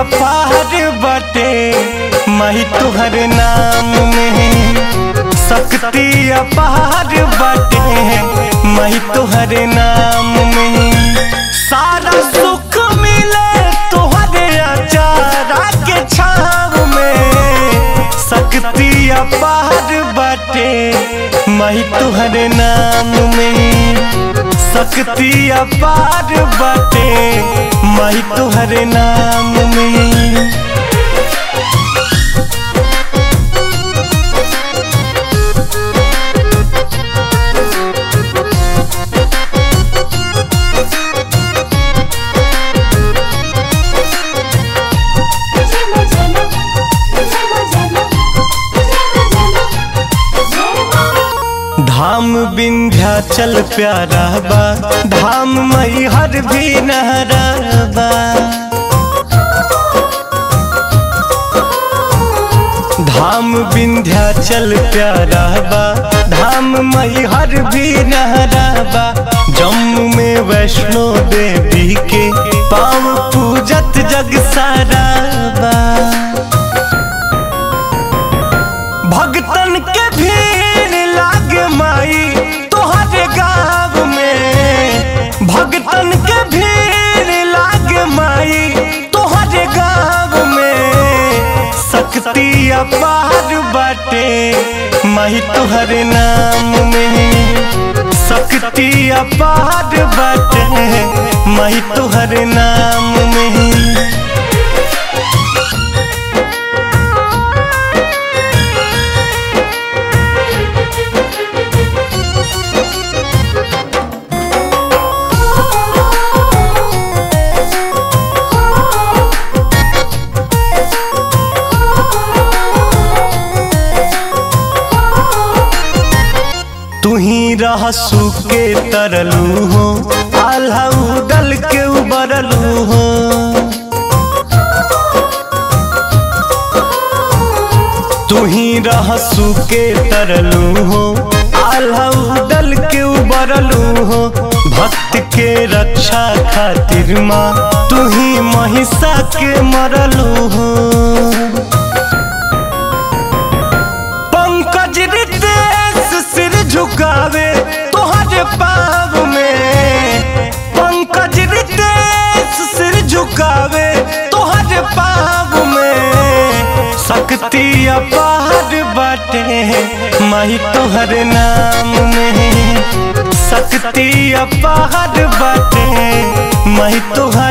अपार बटे माही तुहर नाम में शक्ति अपार बटे माही तुहर नाम में सारा सुख मिले तुहरे अचारा के छाव में शक्ति अपार बटे माही तुहर नाम में शक्ति अपार बटे माही तुहर नाम में जय जय जय जय जय धाम विंध्याचल प्यारा बा धाम मई हर भी नहरा बा धाम विंध्याचल प्यारा बा धाम मई हर भी नहरा बा जम्मू में वैष्णो देवी के पाँव पूजत जग सारा बा भगतन के भीड़ लाग माई तोहरे गाँव में भगतन के भीड़ लाग माई तोहरे गाँव में शक्ति अपार बाटे माही तोहरे नाम में शक्ति अपार बाटे माही तोहरे नाम में तू ही रह के तरलू हो आल्हा उदल के उबरलू हो तू ही रह के तरलू हो आल्हा उदल के उबरलू हो भक्त के रक्षा खातिर माँ तू ही महिषा के मरलू हो पंकज रितेश सिर झुकावे तोहरे पाव में पंकज रितेश सिर झुकावे तोहरे पाव में शक्ति अपार बाटे माही तोहर नाम में शक्ति अपार बाटे माही तोहर